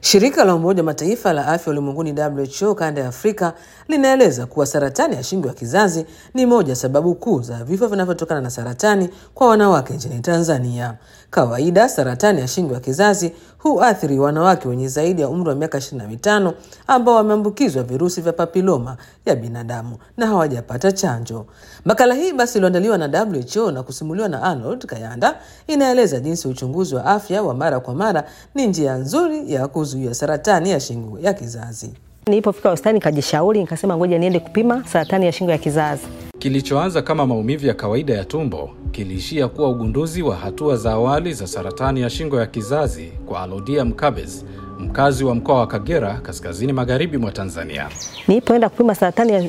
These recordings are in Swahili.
Shirika la Umoja wa Mataifa la afya ulimwenguni WHO kanda ya Afrika linaeleza kuwa saratani ya shingo ya kizazi ni moja sababu kuu za vifo vinavyotokana na saratani kwa wanawake nchini Tanzania. Kawaida saratani ya shingo ya kizazi huathiri wanawake wenye zaidi ya umri wa miaka 25 ambao wameambukizwa virusi vya papiloma ya binadamu na hawajapata chanjo. Makala hii basi iliyoandaliwa na WHO na kusimuliwa na Arnold Kayanda inaeleza jinsi uchunguzi wa afya wa mara kwa mara ni njia nzuri ya kuzuia saratani ya shingo ya kizazi. Nilipofika hospitali nikajishauri, nikasema ngoja niende kupima saratani ya shingo ya kizazi. Kilichoanza kama maumivu ya kawaida ya tumbo kiliishia kuwa ugunduzi wa hatua za awali za saratani ya shingo ya kizazi kwa Alodia Mkabez, mkazi wa mkoa wa Kagera, kaskazini magharibi mwa Tanzania. Nilipoenda kupima saratani ya,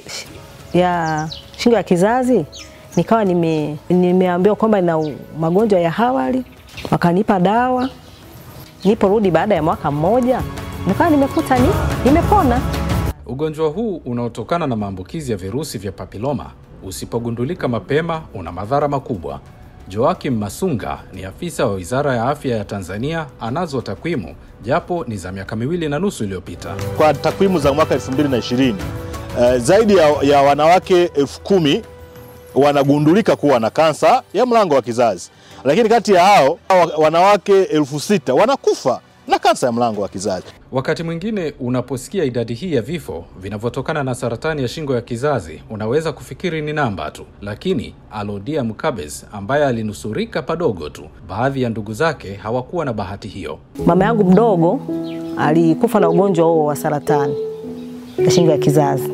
ya shingo ya kizazi nikawa nime, nimeambiwa kwamba nina magonjwa ya awali, wakanipa dawa. Niliporudi baada ya mwaka mmoja nikawa nimekuta ni nimepona. Ugonjwa huu unaotokana na maambukizi ya virusi vya papiloma usipogundulika mapema una madhara makubwa. Joakim Masunga ni afisa wa Wizara ya Afya ya Tanzania, anazo takwimu japo ni za miaka miwili na nusu iliyopita. Kwa takwimu za mwaka 2020 uh, zaidi ya, ya wanawake elfu kumi wanagundulika kuwa na kansa ya mlango wa kizazi, lakini kati ya hao wanawake elfu sita wanakufa na kansa ya mlango wa kizazi. Wakati mwingine unaposikia idadi hii ya vifo vinavyotokana na saratani ya shingo ya kizazi unaweza kufikiri ni namba tu, lakini Alodia Mkabez ambaye alinusurika padogo tu, baadhi ya ndugu zake hawakuwa na bahati hiyo. Mama yangu mdogo alikufa na ugonjwa huo wa saratani ya shingo ya kizazi.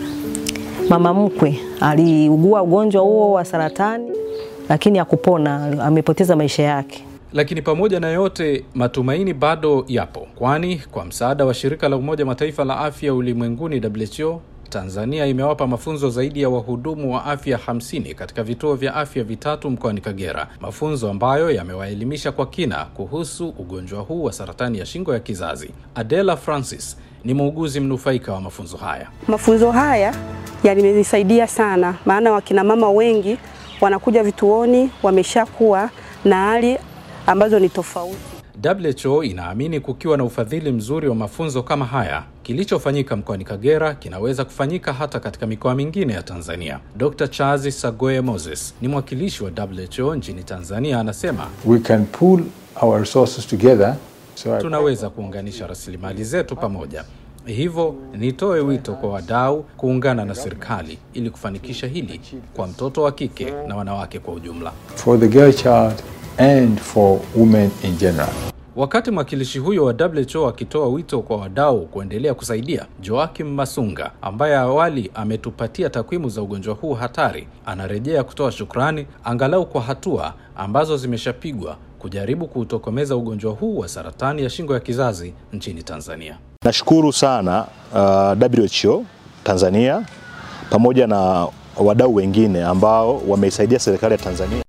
Mama mkwe aliugua ugonjwa huo wa saratani, lakini hakupona, amepoteza maisha yake. Lakini pamoja na yote, matumaini bado yapo, kwani kwa msaada wa shirika la Umoja Mataifa la afya ulimwenguni WHO, Tanzania imewapa mafunzo zaidi ya wahudumu wa afya 50 katika vituo vya afya vitatu mkoani Kagera, mafunzo ambayo yamewaelimisha kwa kina kuhusu ugonjwa huu wa saratani ya shingo ya kizazi. Adela Francis ni muuguzi mnufaika wa mafunzo haya. Mafunzo haya yamenisaidia sana, maana wakina mama wengi wanakuja vituoni wameshakuwa na hali ambazo ni tofauti. WHO inaamini kukiwa na ufadhili mzuri wa mafunzo kama haya, kilichofanyika mkoani Kagera kinaweza kufanyika hata katika mikoa mingine ya Tanzania. Dr. Charles Sagoe Moses ni mwakilishi wa WHO nchini Tanzania, anasema We can pool our resources together. So I... tunaweza kuunganisha rasilimali zetu pamoja. Hivyo nitoe wito kwa wadau kuungana na serikali ili kufanikisha hili kwa mtoto wa kike na wanawake kwa ujumla. For the girl child and for women in general. Wakati mwakilishi huyo wa WHO akitoa wito kwa wadau kuendelea kusaidia, Joakim Masunga ambaye awali ametupatia takwimu za ugonjwa huu hatari, anarejea kutoa shukrani angalau kwa hatua ambazo zimeshapigwa kujaribu kuutokomeza ugonjwa huu wa saratani ya shingo ya kizazi nchini Tanzania. Nashukuru sana uh, WHO Tanzania pamoja na wadau wengine ambao wameisaidia serikali ya Tanzania